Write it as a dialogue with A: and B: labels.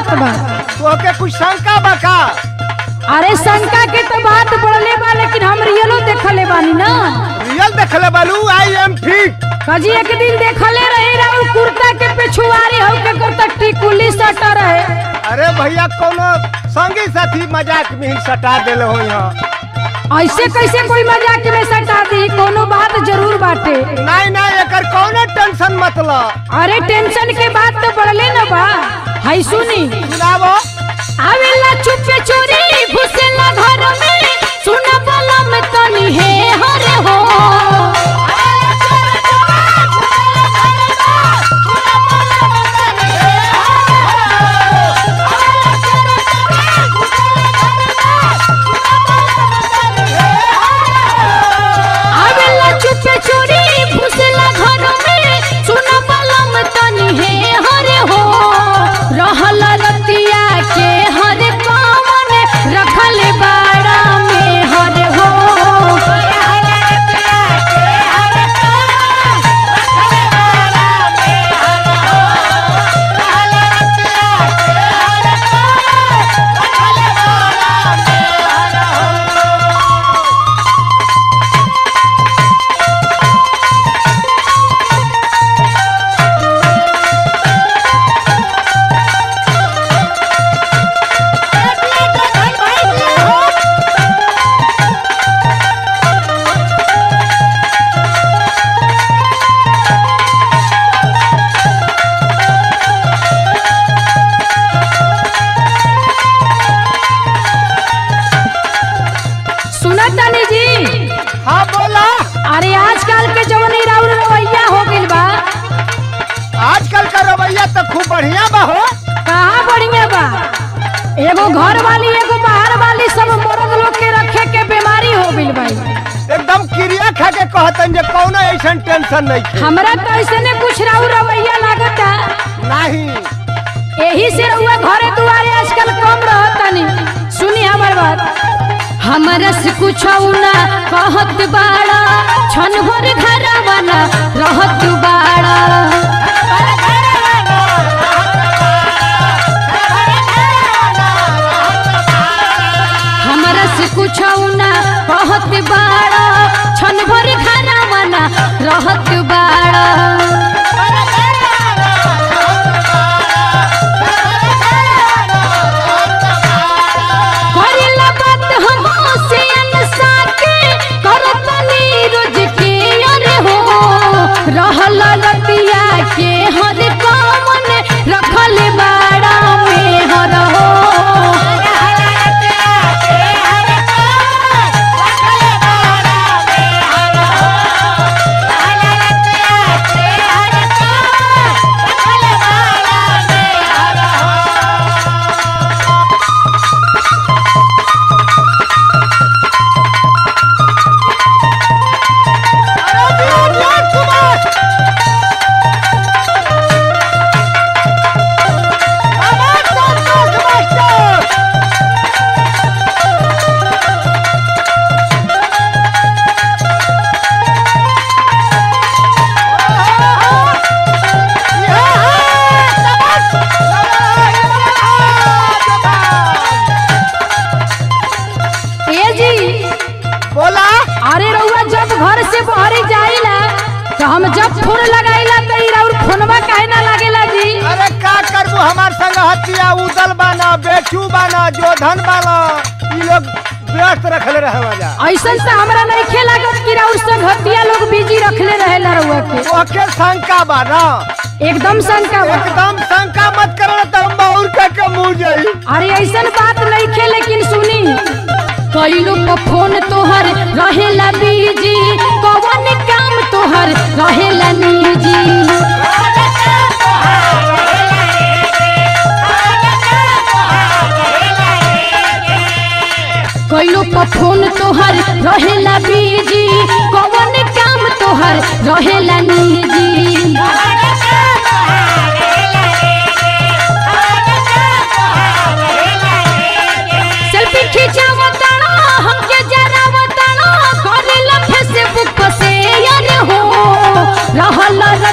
A: बात बा
B: तोहके कुछ शंका बा का
A: अरे शंका के तो बात बढ़ले बा लेकिन हम रियलो देखले बानी ना
B: रियल देखले बालू आई एम फिट
A: कजी एक दिन देखले रहे राउ कुर्ता के पिछुआरी हो के कुर्ता टिकुली सटा रहे
B: अरे भैया कोनो संगी साथी मजाक में ही सटा देले हो यहाँ
A: ऐसे कैसे कोई मजाक में सटा दी कोनो बात जरूर बाटे
B: नहीं नहीं एकर कौनो टेंशन मतलब
A: अरे टेंशन के बात तो बढ़ले ना बा हाय सुनी
B: सुनावो
A: आवेला चुपे चोरी घुसेला घर में सुन बलम तनी हे हरे हो आवेला चुपे चोरी घुसेला घर में सुन बलम तनी हे हरे हो रहल रतिया के हर पावन रखल बाड़ा में हर हो सुना तानी जी
B: हाँ बोला
A: अरे आजकल के जवनी राउर रवैया हो गइल बा
B: आजकल का रवैया तो खूब बढ़िया बा हो
A: कहाँ बढ़िया बा एगो घर वाली एगो बाहर वाली सब मर्द लोग के रखे के बीमारी हो गइल भाई
B: एकदम क्रिया खा के कहतन जे कौनो ऐसन टेंशन नहीं थे
A: हमरा तो ऐसे ने कुछ राउर रवैया लागता
B: नहीं
A: यही से रउआ घरे दुआरे आजकल कम रहतनी सुनी हमर बात हमरा से कुछ ना कहत बाड़ा छन भर घरवा ना रहत बाड़ा हमरा से कुछ ना कहत बाड़ा छन भर घरवा ना रहत बाड़ा करेला बात हम से अनसा के करत नीरज के अरे हो रहल लतिया के हर कमन रखल बाड़ा में हर हो ए जी
B: बोला
A: अरे रउआ जब घर से बहरी जाइला तो हम जब फोन लगाइला तो ई राउर फोनवा काहे ना लागेला जी
B: अरे का करबू हमार संग हतिया उदल बाना बेचू बाना जोधन बाना ई लोग व्यस्त रखले रहे मजा
A: ऐसन से हमरा नहीं खेला कि राउर संगतिया लोग बिजी रखले रहेला रउआ के
B: ओके शंका बा ना
A: एकदम शंका बा।
B: एकदम शंका मत करो तो हम और का के मुंह जाई
A: अरे ऐसन बात नहीं खे लेकिन सुनी कई लोग का फोन तोहर रहेला बीजी कौन काम तोहर रहेला निजी कई लोग का फोन तोहर रहेला बीजी कौन काम तोहर रहेला निजी सेल्फी खिंचावताना हमके जरावताना करेला फेसबुक पे शेयर हो रहल